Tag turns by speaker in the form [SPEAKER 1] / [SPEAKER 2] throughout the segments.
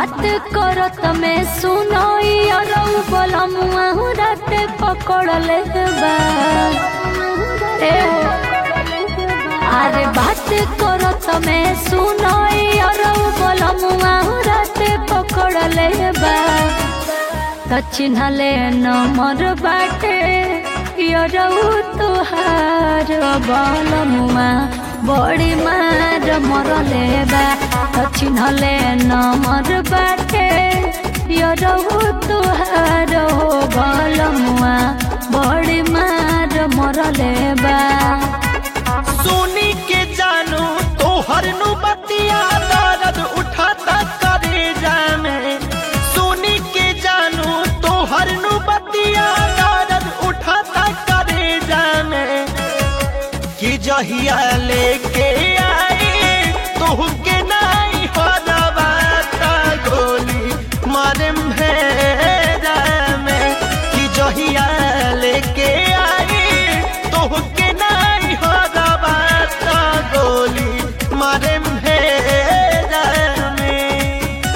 [SPEAKER 1] बात करत में सुनो अरौ बोलमुआ रात पकड़ ले बा ए हो। अरे बात करत में सुनो अरौ बोलमुआ रात पकड़ ले बा त चिन्हले नमर बाटे यरौ तुहार बलमुआ बड़ी मार मरले बा त चिन्हले नमर बाटे यरौ तुहार बलमुआ बड़ी मार मरले बा
[SPEAKER 2] सुनी के जानू तोहर नु बतिया दर्द उठाता करे जामे सुनी के जानू तोहर नु बतिया दर्द उठाता करे जामे कि जहिया लेके आई तोह के नाई हो दबाता गोली मारे भेजा में कि जहिया लेके आई तोह के नाई हो दबाता गोली मारे भेजा में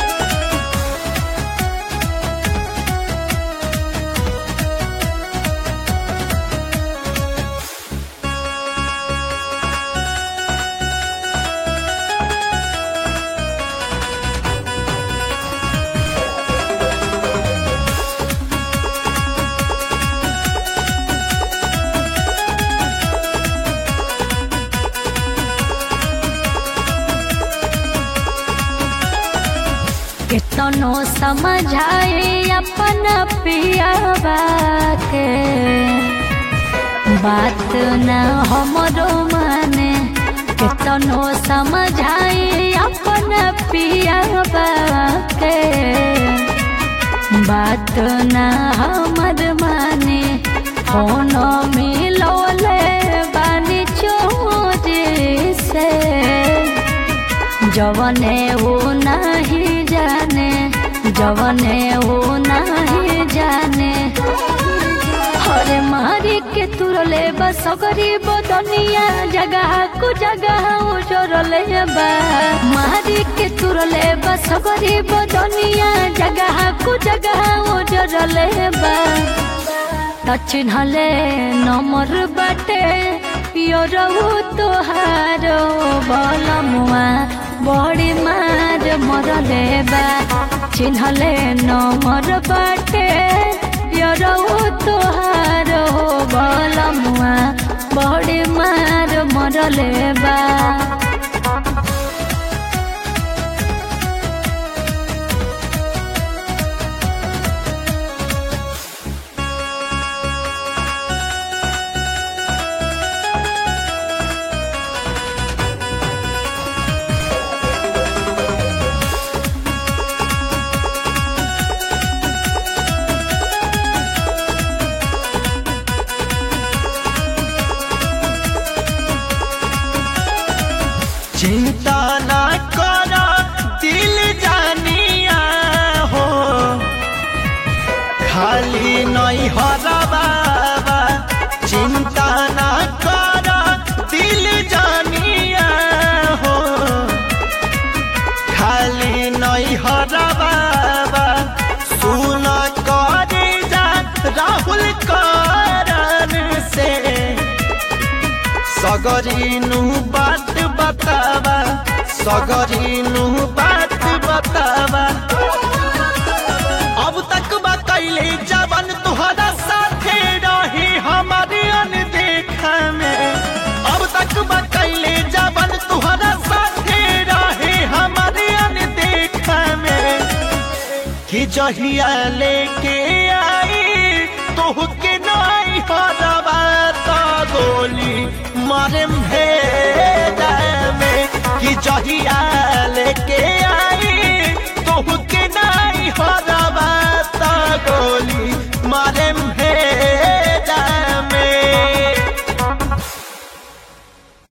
[SPEAKER 1] कितनो समझाए अपन पियाबा के बात न हमरो माने कितनो समझाए अपन पियाबा के बात न हमर माने कोनो मिलोले बानी चोरी से जवने वो नहीं जाने जवने वो नहीं जाने हरे मारी के तुरले बस गरीब दुनिया जगह को जगह उजरले बा मारी के तुरले बस गरीब दुनिया जगह को जगह उजरले बा त चिन्हले नमर बाटे योरहु तोहारो बलमुआ बड़ी मार मरले बा चिन्हले नमर बाटे योरहु तोहारो बलमुआ बड़ी मार मरले बा
[SPEAKER 2] चिंता ना करा दिल जानिया हो खाली नहीं हरा बाबा चिंता ना करा दिल जानिया हो खाली नहीं हरा बाबा सुन करे जा राहुल कारण से सगरीनु बात बतावा सगरीनु बात बतावा अब तक बा कैले जवन तुहरा साथे रही हमारे अनदेखा में अब तक बा कैले जवन तुहरा साथे रही हमारे अनदेखा में कि जहिया लेके आई तोह के नाई हरवा तो गोली मारे भेजा में कि जहिया लेके आई